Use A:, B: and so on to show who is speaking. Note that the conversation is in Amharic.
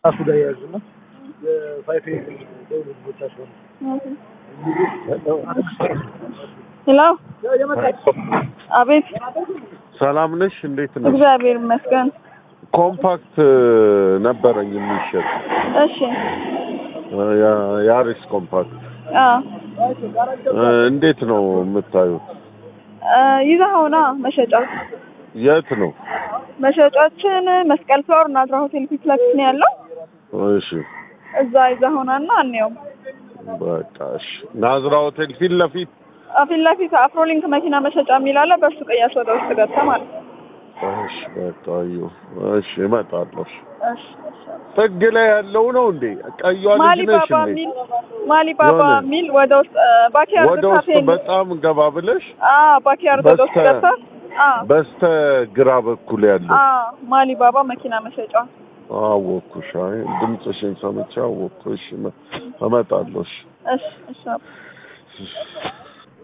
A: ራሱ ጋር የያዙና የፋይፍ ደውል ቦቻቸው
B: ሄሎ አቤት
C: ሰላም ነሽ? እንዴት ነሽ?
B: እግዚአብሔር ይመስገን
C: ኮምፓክት ነበረኝ የሚሸጥ
B: እሺ
C: ያ- ያሪስ ኮምፓክት
B: አዎ
C: እንዴት ነው የምታዩት?
B: ይዘኸውና መሸጫ
C: የት ነው?
B: መሸጫችን መስቀል ፍላወር ናዝራ ሆቴል ፊት ለፊት ነው ያለው
C: እሺ
B: እዛ ይዘኸውናና እንየው
C: በቃ እሺ። ናዝራ ሆቴል ፊት ለፊት
B: አ፣ ፊት ለፊት አፍሮሊንክ መኪና መሸጫ የሚል አለ በእሱ ቀያስ ወደ ውስጥ ገብተህ ማለት ነው
C: እሺ በቃ አየሁ። እሺ እመጣለሁ። እሺ።
B: እሺ እሺ
C: ጥግ ላይ ያለው ነው እንዴ? ቀይዋ ልጅ
B: ማሊ
C: ነሽ
B: ባባ
C: እንዴ?
B: የሚል ማሊ ባባ
C: የሆነ-
B: የሚል ወደ ውስጥ ባኪያርድ
C: ወደ ውስጥ
B: ካፌ
C: በጣም ገባ ብለሽ
B: አዎ ባኪያርድ ወደ ውስጥ
C: በስተ-
B: ገብተህ አዎ
C: በስተ ግራ በኩል ያለው
B: አዎ ማሊ ባባ መኪና መሸጫ
C: አወኩሽ። አይ ድምፅሽን ሰምቼ አወኩሽ። እመጣለሁ። እሺ
B: እሺ እሺ
C: እሺ